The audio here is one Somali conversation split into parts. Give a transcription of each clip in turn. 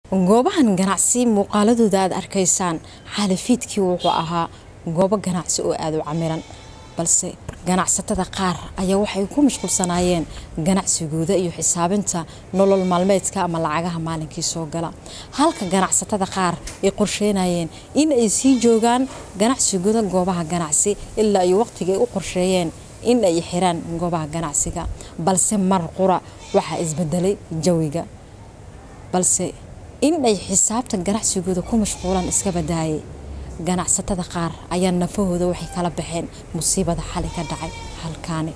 goobahan ganacsi muuqaaladooda aad arkaysaan xaalifiidkii wuxuu ahaa goobo ganacsi oo aada u camiran balse ganacsatada qaar ayaa waxay ku mashquulsanaayeen ganacsigooda iyo xisaabinta nolol maalmeedka ama lacagaha maalinkii soo gala halka ganacsatada qaar ay qorsheynayeen in ay sii joogaan ganacsigooda goobaha ganacsi ilaa iyo waqtiga ay u qorsheeyeen in ay xiraan goobaha ganacsiga balse mar qura waxaa isbedelay jawiga balse in ay xisaabta ganacsigooda ku mashquulaan iska badaayay ganacsatada qaar ayaa nafahooda waxay kala baxeen musiibada xali ka dhacay halkaani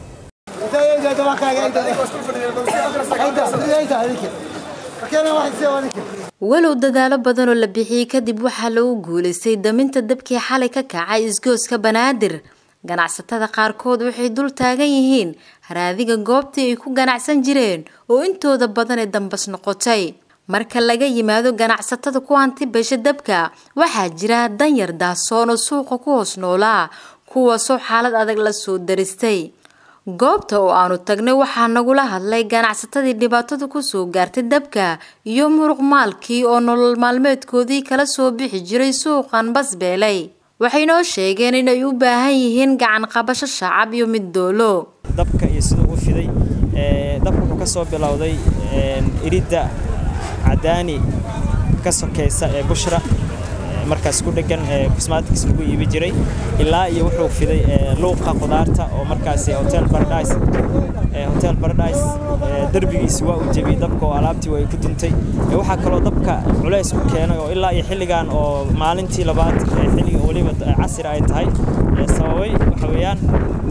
walow dadaalo badanoo la bixiyey kadib waxaa lagu guulaystay daminta dabkii xalay ka kacay isgooska banaadir ganacsatada qaarkood waxay dul taagan yihiin haraadiga goobtii ay ku ganacsan jireen oo intooda badan ee dambas noqotay marka laga yimaado ganacsatada ku hanti beesha dabka waxaa jira danyar daasoon oo suuqa ku hoos noolaa kuwaasoo xaalad adag la soo daristay goobta oo aanu tagnay waxaa nagula hadlay ganacsatadii dhibaatadu kusoo gaartay dabka iyo muruq maalkii oo nolol maalmeedkoodii kala soo bixi jiray suuqan basbeelay waxay noo sheegeen inay u baahan yihiin gacan qabasho shacab iyo mid doolo dabka iyo siduu u fiday dabka wuxuu ka soo bilowday iridda cadaani ka sokaysa ee bushra markaas ku dhegan cosmatics lagu iibi jiray ilaa iyo wuxuu fiday luuqa qudaarta oo markaas hotel paradise hotel paradise derbigiisi waa uu jebiyey dabka oo alaabtii way ku duntay waxaa kaloo dabka culays ku keenay oo ilaa iyo xilligan oo maalintii labaad xilliga weliba casir ay tahay sababay waxa weeyaan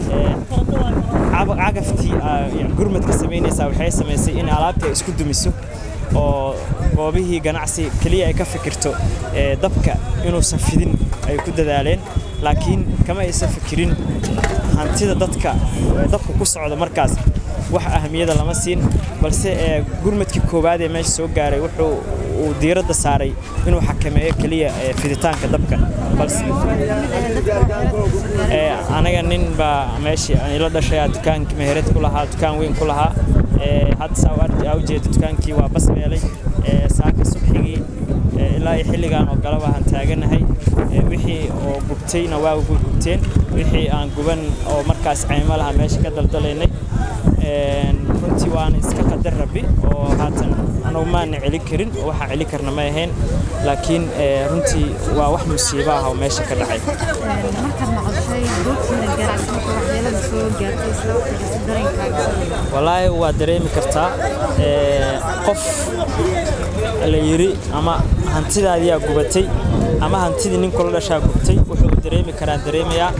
cagaftii gurmadka samaynaysaa waxay samaysay in alaabtii ay isku dumiso oo goobihii ganacsi keliya ay ka fikirto dabka inuusan fidin ay ku dadaaleen laakiin kama aysan fikirin hantida dadka dabka ku socda markaas wax ahamiyada lama siin balse gurmadkii koowaad ee meesha soo gaaray wuxuu uu diiradda saaray inuu xakameeyo keliya fiditaanka dabka balse anaga nin baa meeshii ila dhashay dukaan meherad ku lahaa dukaan weyn ku lahaa hadda saa ujeeda dukaankii waa basbeelay saaka subxigii ilaa iyo xilligan oo galaba aan taaganahay wixii oo gubtayna waa gubteen wixii aan guban oo markaas caymo laha meesha ka daldalaynay runtii waana iska qadar rabi oo haatan anagu maana celin karin oo waxaa celin karna ma ahayn laakiin runtii waa wax musiibo ah oo meesha ka dhacay walaahi waa dareemi kartaa qof la yiri ama hantidaadiyaa gubatay ama hantidii nin kula dhashaa gubtay wuxuu dareemi karaa dareemayaa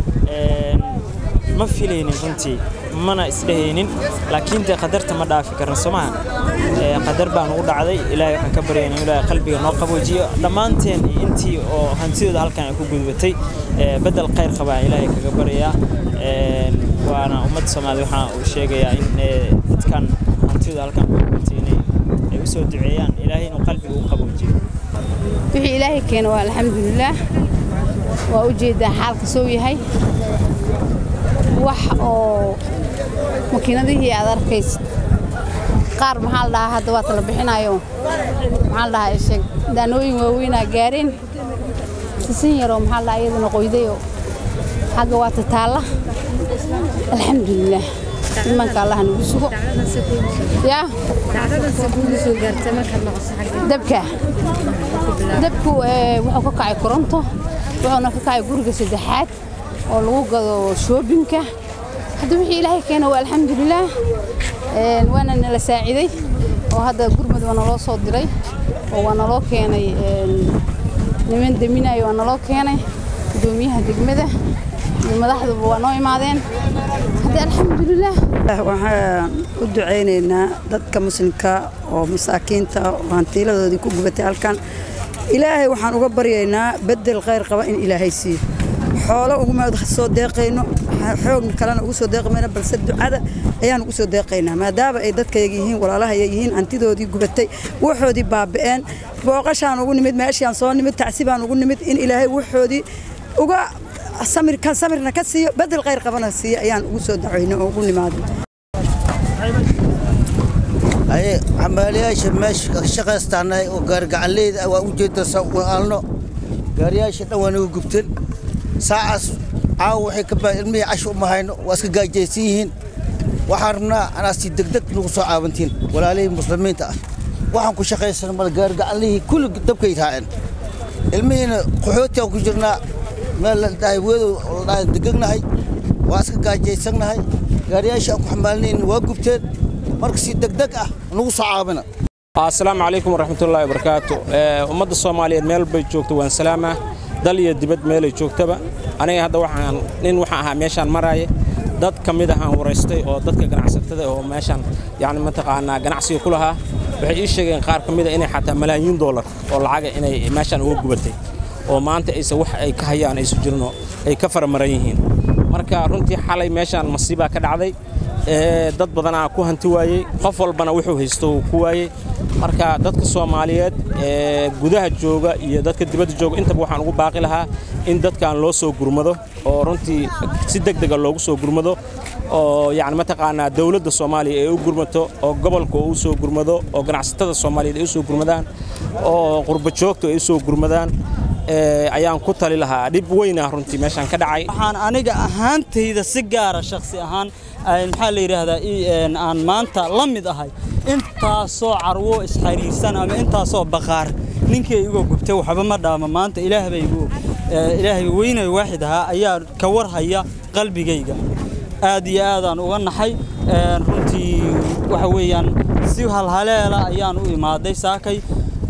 ma filaynin runtii mana isdhehaynin laakiin dee qadarta ma dhaafi karna soo maha qadar baan ugu dhacday ilaahay waxaan ka baryayna in ilaahay qalbiga noo qaboojiyo dhammaanteen intii oo hantidooda halkan ay ku gudbatay bedel khayr qabaa ilaahay kaga baryayaa waana ummadda soomaaliya waxaan uu sheegayaa in dadkan hantidooda halkan ku gudbatay inay ay u soo duceeyaan ilaahay inuu qalbiga u qaboojiyo wixii ilaahay keena waa alxamdulilaah waa u jeedaa xaalka soo yahay wax oo makiinadihii aad arkaysid qaar maxaa la dhahaa hadda waa tala bixinayo maxaa la dhahaa sheeg daanooyin waaweynaa gaareen sisin yaroo maxaa la dhahaa iyaduna qoydayoo xagga waa tataalla alxamdulilaah imanka allaha nagu sugo yaa dabka dabku wuxuu ka kacay koronto wuxuuna ka kacay guriga saddexaad oo lagu gado shoobinka hadda wixii ilaahay keena waa alxamdulilaah waana nala saaciday oo hadda gurmad waa naloo soo diray oo waa naloo keenay niman deminayo waa naloo keenay gudoomiyaha degmada iyo madaxduba waa noo imaadeen hadda alxamdulilaah waxaan u ducaynaynaa dadka muslimka oo masaakiinta oo hantiiladoodii ku gubatay halkan ilaahay waxaan uga baryaynaa bedel khayr qaba in ilaahay siiyo xoolo uguma soo deeqayno xoog kalena ugu soo deeqi mayno balse ducada ayaan ugu soo deeqaynaa maadaama ay dadkayaga yihiin walaalahaya yihiin hantidoodii gubatay waxoodii baaba'een booqashaan ugu nimid meeshaan soo nimid tacsibaan ugu nimid in ilaahay waxoodii uga samirkan samirna ka siiyo bedel khayr qabana siiyo ayaan ugu soo dacwayno oo ugu nimaadno aye xamaaliyaasha meesha ka shaqaystaanahay oo gaarigacalleyda ah waa u jeedda sa u aalno gaariyaasha dhan waa naga gubteen saacaas caawa waxay ka baa ilmihii casho uma hayno waa iska gaajaysan yihiin waxaan rabnaa anaa si degdeg nagu soo caabantiin walaalihii muslimiinta ah waxaan ku shaqaysan mal gaarigacallihii kulli dabkay raaceen ilmihiina qaxooti aan ku jirnaa meel la dhahay weedow la dhahay degegnahay waa iska gaajaysannahay gaariyaasha aan ku xamaalinayn waa gubteen marka si degdeg ah nagu soo caabina asalaamu calaykum waraxmatullaahi wabarakaatu ummadda soomaaliyeed meel bay joogto waan salaamaa dal iyo dibad meelay joogtaba aniga hadda waxaan nin waxaan ahaa meeshaan maraaye dad ka mid ahaan waraystay oo dadka ganacsatada oo meeshaan yacni mataqaanaa ganacsiga ku lahaa waxay ii sheegeen qaar ka mida inay xataa malaayiin doolar oo lacaga inay meeshaan uga gubatay oo maanta aysan wax ay ka hayaan aysu jirinoo ay ka faramaran yihiin marka runtii xalay meeshaan masiibaa ka dhacday dad badanaa ku hanti waayey qof walbana wuxuu haysto uu ku waayey marka dadka soomaaliyeed ee gudaha jooga iyo dadka dibadda jooga intaba waxaan ugu baaqi lahaa in dadkan loo soo gurmado oo runtii si deg dega loogu soo gurmado oo yacni mataqaanaa dawladda soomaaliya ay u gurmato oo gobolka uu soo gurmado oo ganacsatada soomaaliyeed ay u soo gurmadaan oo qurba joogta ay u soo gurmadaan ayaan ku tali lahaa dhib weynah runtii meeshaan ka dhacay waxaan aniga ahaantayda si gaara shakhsi ahaan maxaa la yidhaahdaa aan maanta la mid ahay intaasoo carwo isxariirsan ama intaasoo baqaar ninkii iga gubtay waxba ma dhaama maanta ilaahay weynay waaxid ahaa ayaa ka warhaya qalbigayga aad iyo aadaan uga naxay runtii waxa weeyaan si halhaleela ayaan u imaaday saakay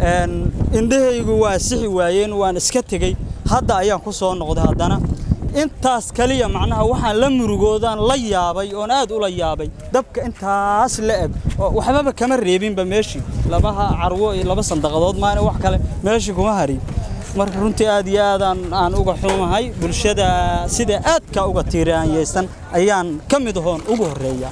indhahaygu waa sixi waayeen waan iska tegey hadda ayaan ku soo noqday haddana intaas kaliya macnaha waxaan la murugoodaan la yaabay oon aad ula yaabay dabka intaas la eg oo waxbaba kama reebinba meeshii labaha carwo iyo laba sandaqadood maana wax kale meeshii kuma harin marka runtii aad iyo aadaan aan uga xumahay bulshada sida aadka uga tiiraanyaysan ayaan ka mid ahoon ugu horreeya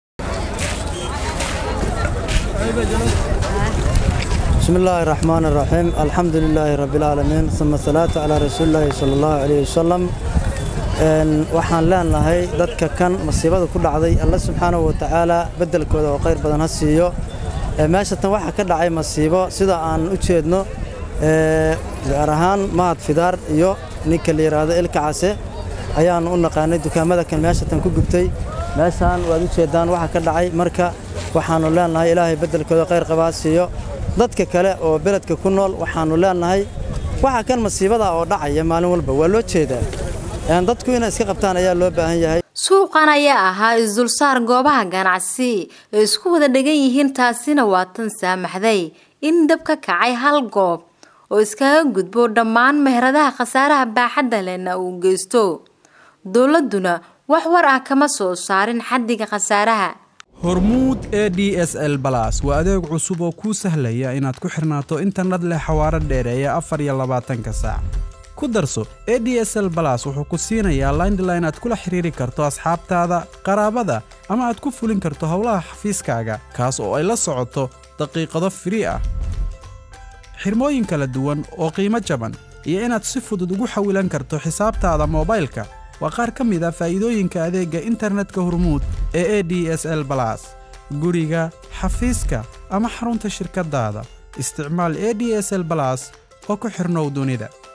بسم الله الرحمن الرحيم الحمد لله رب العالمين ثم الصلاة على رسول الله صلى الله عليه وسلم waxaan leenahay dadka kan masiibada ku dhacday alla subxaanahu wa tacaala beddelkooda oo khayr badan ha siiyo meesha tan waxaa ka dhacay masiibo sida aan u jeedno gaar ahaan mahad fidaar iyo ninka la yidhaahdo ilka case ayaanu u naqaanay dukaamada kan meesha tan ku gubtay meeshaan waad u jeeddaan waxa ka dhacay marka waxaannu leenahay ilaahay beddelkooda khayr qabaa siiyo dadka kale oo beledka ku nool waxaannu leenahay waxa kan masiibada oo dhacaya maalin walba waa loo jeedaa dadku inay iska qabtaan ayaa loo baahan yahay suuqan ayaa ahaa isdulsaar goobaha ganacsi ee isku wada dhegan yihiin taasina waa tan saamaxday in dab ka kacay hal goob oo iskaga gudbo dhammaan meheradaha khasaaraha baaxadda lehna uu geysto dowladduna wax war ah kama soo saarin xaddiga khasaaraha hormuud e d s l balas waa adeeg cusub oo kuu sahlaya inaad ku xirnaato internet leh xawaaro dheereeya afar iyo labaatanka saac ku darso e d s l balas wuxuu ku siinayaa laindline aad kula xiriiri karto asxaabtaada qaraabada ama aad ku fulin karto howlaha xafiiskaaga kaas oo ay la socoto daqiiqado firii ah xirmooyin kala duwan oo qiimo jaban iyo inaad si fudud ugu xawilan karto xisaabtaada moobaylka waa qaar ka mid a faa'iidooyinka adeegga internetka hormuud ee e d s l balas guriga xafiiska ama xarunta shirkaddaada isticmaal e d s l balas oo ku xidhnow dunida